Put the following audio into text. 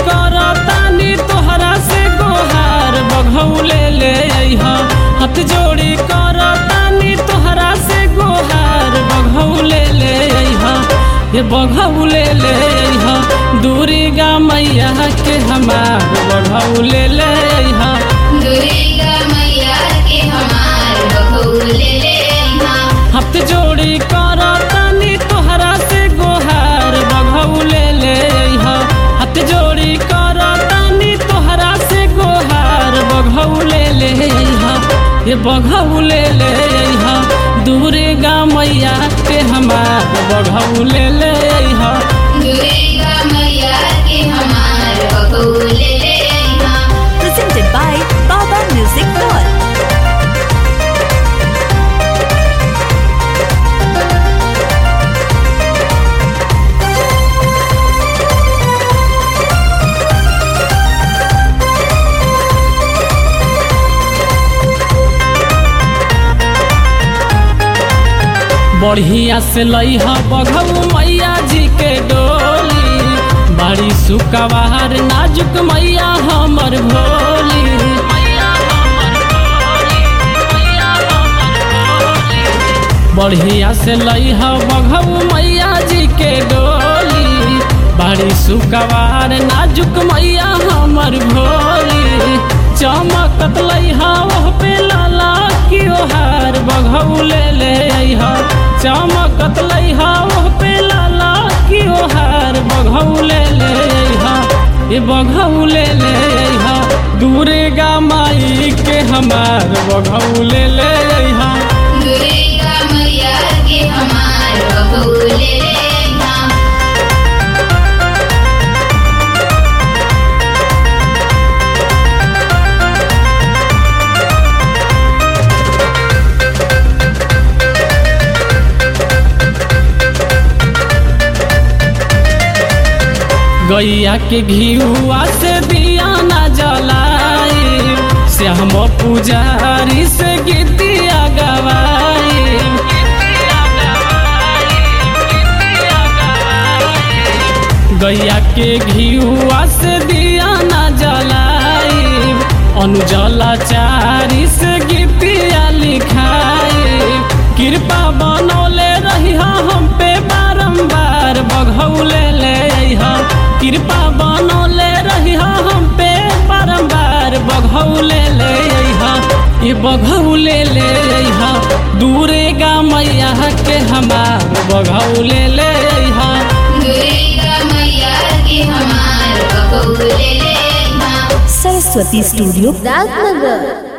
करतानी तोहरा से गोहार बघौले ले अइहा हाथ जोड़ी करतानी तोहरा से गोहार बघौले ले अइहा ये बघौले ले अइहा दूरी गा मैया के हमार बघौले ले अइहा दुर्गा मैया के हमार बहुले ले अइहा हाथ जोड़ी करतानी तोहरा से गोहार बघौले ले अइहा हाथ जोड़ी करतानी तोहरा से गोहार बघौले ले अइहा ये बघौले ले अइहा दूरे गा मैया के हमार बघौले ले अइहा दुर्गा मैया के हमार बहुले ले अइहा presented by Baba Music World. बढ़िया से लइहा बघऊ मैया जी के डोली बड़ी सुकवार नाजुक मैया हमर भोली बढ़िया से लइहा बघऊ मैया जी के डोली बड़ी सुकवार नाजुक मैया हमर भोली चमकत लइहा ओह पे लाला की ओहार बघऊ ले ले अइहा चमकत लइहा ओह पे लाला की ओहार बघऊ ले ले अइहा ए बघऊ ले ले अइहा दूरे गा माई के हमार बघऊ ले ले अइहा दुर्गा मैया के हमार बहुले ले अइहा गैया के घियुआ से दिया न जलाई श्याम पुजारी से गीतिया गवाई गैया के घियुआ से दिया न जलाई अनुजला चारी से गीतिया लिखाई कृपा बनौले रही हम पे बारंबार बघौले ले अइहा कृपा बनौले रही हम पे बारंबार बघौले ले अइहा ये बघौले ले अइहा दूरे गा मैया के हमार बघौले ले अइहा दुर्गा मैया के हमार बहुले ले अइहा Saraswati Studio, राजनगर